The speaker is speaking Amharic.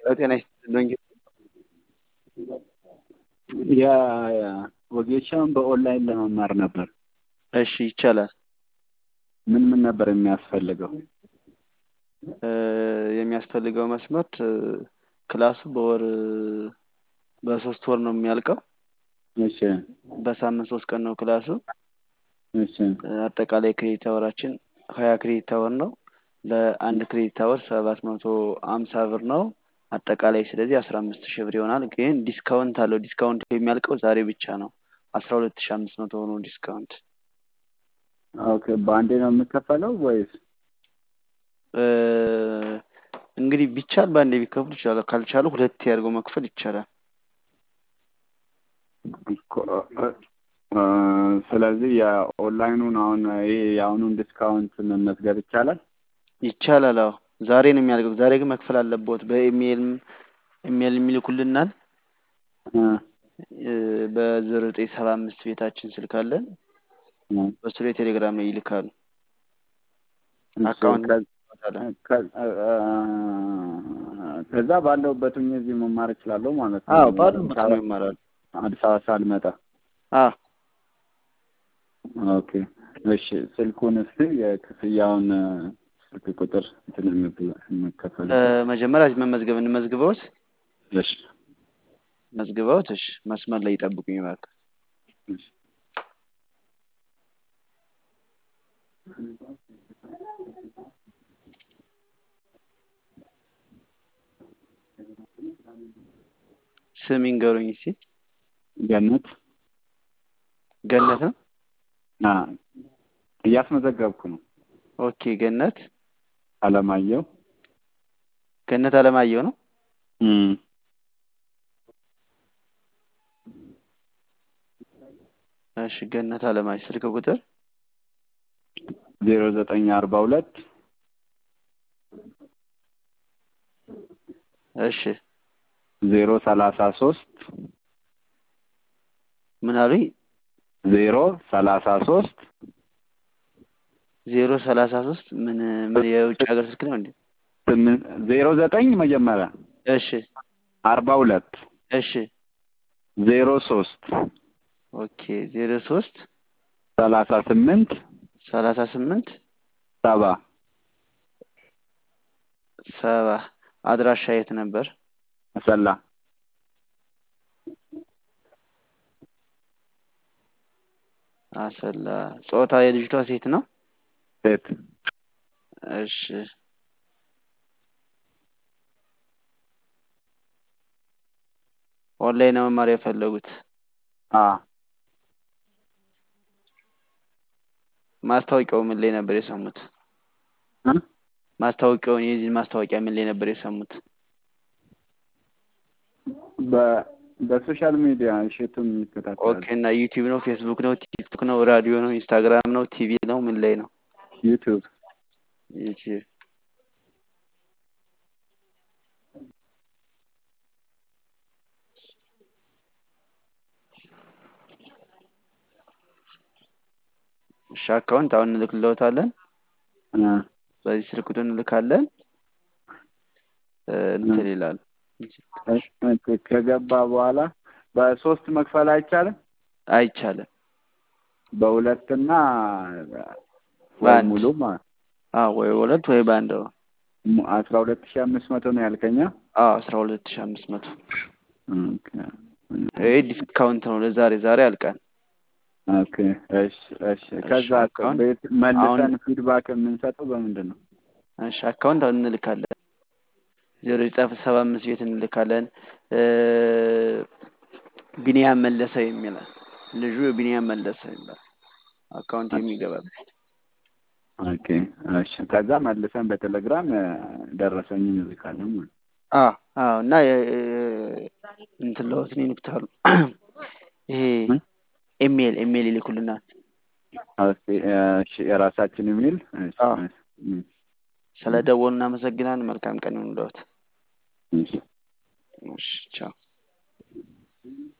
ጤና ይስጥልኝ። ያ ወጌሻውን በኦንላይን ለመማር ነበር። እሺ ይቻላል። ምን ምን ነበር የሚያስፈልገው? እ የሚያስፈልገው መስመርት እ ክላሱ በወር በሶስት ወር ነው የሚያልቀው። እሺ በሳምንት ሶስት ቀን ነው ክላሱ። እሺ እ አጠቃላይ ክሬዲት አወራችን ሀያ ክሬዲት አወር ነው። ለአንድ ክሬዲት አወር ሰባት መቶ አምሳ ብር ነው አጠቃላይ። ስለዚህ አስራ አምስት ሺህ ብር ይሆናል። ግን ዲስካውንት አለው። ዲስካውንት የሚያልቀው ዛሬ ብቻ ነው። አስራ ሁለት ሺህ አምስት መቶ ሆኖ ዲስካውንት ኦኬ። በአንዴ ነው የምከፈለው ወይስ? እ እንግዲህ ቢቻል በአንዴ ቢከፍሉ ይችላል። ካልቻሉ ሁለቴ አድርገው መክፈል ይቻላል። እኮ- እ ስለዚህ የኦንላይኑን አሁን ይሄ የአሁኑን ዲስካውንት መመዝገብ ይቻላል? ይቻላል። አዎ ዛሬ ነው የሚያልቀው። ዛሬ ግን መክፈል አለብዎት። በኢሜይልም ኢሜይል የሚልኩልናል እ እ በዘጠኝ ሰባ አምስት ቤታችን ስልክ አለን። እ በሱ ላይ ቴሌግራም ላይ ይልካሉ። እሺ፣ አካውንት ከ- እንሰጣለን። ከ- እ ከዛ ባለሁበት ሆኜ እዚህ መማር እችላለሁ ማለት ነው። አዎ ባሉበት ነው ይማራሉ። አዲስ አበባ ሳልመጣ። አዎ ኦኬ እሺ። ስልኩን እስቲ የክፍያውን እ ስልክ ቁጥር እንትን የምብል- የምከፈል እ መጀመሪያ መመዝገብ እንመዝግበውት እሺ መዝግበውት። እሺ መስመር ላይ ይጠብቁኝ እባክህ። እሺ ስም ይንገሩኝ እስኪ። ገነት ገነት ነው። አ እያስመዘገብኩ ነው። ኦኬ ገነት አለማየሁ ገነት አለማየሁ ነው። እም እሺ ገነት አለማየሁ ስልክ ቁጥር ዜሮ ዘጠኝ አርባ ሁለት እሺ ዜሮ ሰላሳ ሶስት ምን አሉኝ? ዜሮ ሰላሳ ሶስት ዜሮ ሰላሳ ሶስት ምን ምን የውጭ ሀገር ስልክ ነው እንዴ? ስምንት ዜሮ ዘጠኝ መጀመሪያ እሺ አርባ ሁለት እሺ ዜሮ ሶስት ኦኬ ዜሮ ሶስት ሰላሳ ስምንት ሰላሳ ስምንት ሰባ ሰባ አድራሻ የት ነበር? አሰላ አሰላ። ጾታ የልጅቷ ሴት ነው? ሴት እሺ ኦንላይን ነው መማር የፈለጉት? አ ማስታወቂያው ምን ላይ ነበር የሰሙት? እ ማስታወቂያውን የዚህን ማስታወቂያ ምን ላይ ነበር የሰሙት? በ በሶሻል ሚዲያ እሸቱን ይከታተላል። ኦኬ እና ዩቲዩብ ነው፣ ፌስቡክ ነው፣ ቲክቶክ ነው፣ ራዲዮ ነው፣ ኢንስታግራም ነው፣ ቲቪ ነው፣ ምን ላይ ነው? ዩቲዩብ ዩቲዩብ እሺ አካውንት አሁን እንልክልዎታለን። እ በዚህ ስልክ ቁጥር እንልካለን። እ እንትን ይላል እ ከገባ በኋላ በሶስት መክፈል አይቻልም? አይቻልም። በሁለትና ወይ በአንድ ሙሉ ማለት አዎ ወይ ሁለት ወይ በአንድ ነው። ሙ- አስራ ሁለት ሺህ አምስት መቶ ነው ያልከኛ? አዎ አስራ ሁለት ሺህ አምስት መቶ ኦኬ ይሄ ዲስካውንት ነው ለዛሬ ዛሬ ያልቃል። ኦኬ እሺ እሺ። ከዛ አካውንት ቤት መልሰን አሁን ፊድባክ የምንሰጠው በምንድን ነው? እሺ አካውንት አሁን እንልካለን። ዜሮ ዘጠኝ ሰባ አምስት ቤት እንልካለን። እ ቢኒያም መለሰ የሚላል ልጁ ቢኒያም መለሰ ይላል አካውንት የሚገባበት ኦኬ እሺ። ከዛ መልሰን በቴሌግራም እ ደረሰኝን እንልካለን ማለት ነው። አዎ አዎ እና የ- እንትን ለወትን ይልኩታሉ። ይሄ ምን? ኢሜል ኢሜል ይልኩልናል። ኦኬ እሺ። የራሳችን ኢሜል እሺ አዎ እሺ እሺ ስለ ደወሉ እናመሰግናለን። መልካም ቀን ይሁንልዎት። እሺ። እሺ ቻው።